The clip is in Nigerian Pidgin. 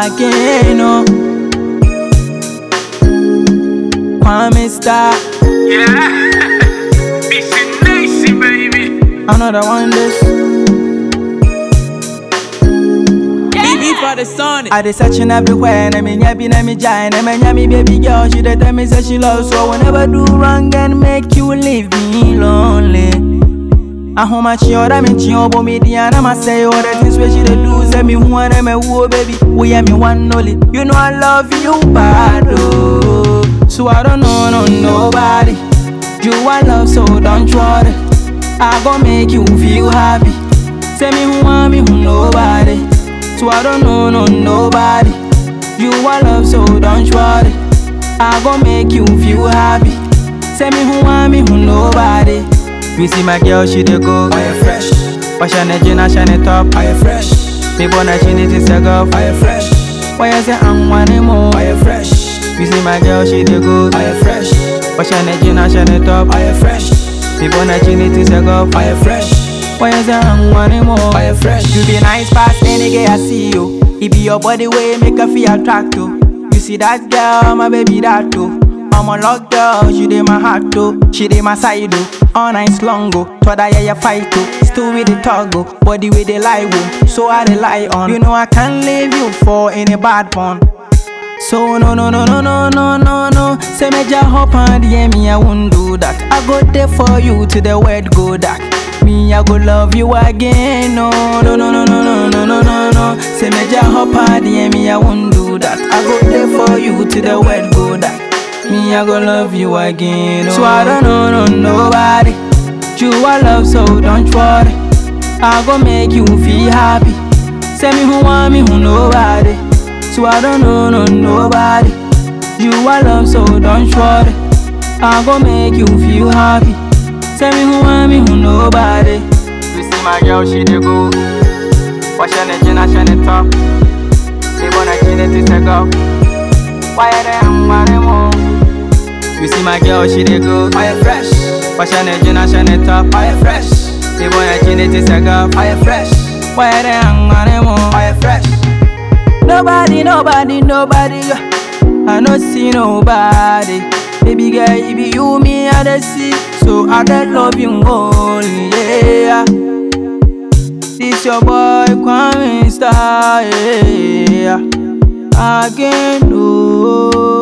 again, oh. Kwame Star, Yeah. It's nice, baby. another one this. BB for the sun. I dey searching everywhere, and me nyabi na me giant, and me nyami baby girl. She dey tell me say she love, so I will never do wrong and make you leave me lonely. ahomakye ɔda me nkye ɔbɔ me din ana masɛe all the things wey she dey do sɛ me hu ana mɛwuo baby woyɛ me one only you know I love you bad oh. so I don't know no nobody you I love so don't worry I go make you feel happy say me hu a me hu nobody so I don't know no nobody you I love so don't worry I go make you feel happy say me hu a me hu nobody you see my girl, she dey go. I am fresh, Wash her shine na shine top. I am fresh, Me born a chin it is a golf. I am fresh, Why you say I'm one more? I am fresh, You see my girl, she dey go. I am fresh, Wash her shine na shine top. I am fresh, Me born a chin it is a golf. I am fresh, Why you say I'm one more? I am fresh. You be nice past any girl I see you. It be your body way make her feel attractive. You see that girl, my baby that too. I'm a lock girl, she dey my heart too. She dey my side too. All night long go, to that yeah yeah fight too. Still with the toggle, body with the lie woo. So I rely on. You know I can't leave you for any bad one. So no no no no no no no no Say me just hop on the me I won't do that I go there for you to the word go dark Me I go love you again No no no no no no no no no no Say me just hop on the me I won't do that I go there for you to the word go dark Me I go love you again So I don't know no nobody You I love so don't worry I go make you feel happy Say me who want me who nobody so I don't know no nobody. You I love so don't worry. I go make you feel happy. Tell me who want me who nobody. You see my girl she dey go. Wash her neck and shine top. They wanna kill it to take off. Why are they am more? You see my girl she dey go. I am fresh, Wash her neck and shine top. I am fresh, They wanna kill it to take off. I am fresh, Why are they am more? I am fresh. Nobody, nobody, nobody. I no see nobody. Baby girl, it be you, me, I dey see. So I dey love you only, yeah. This your boy, Kwame Star, yeah. Again, oh.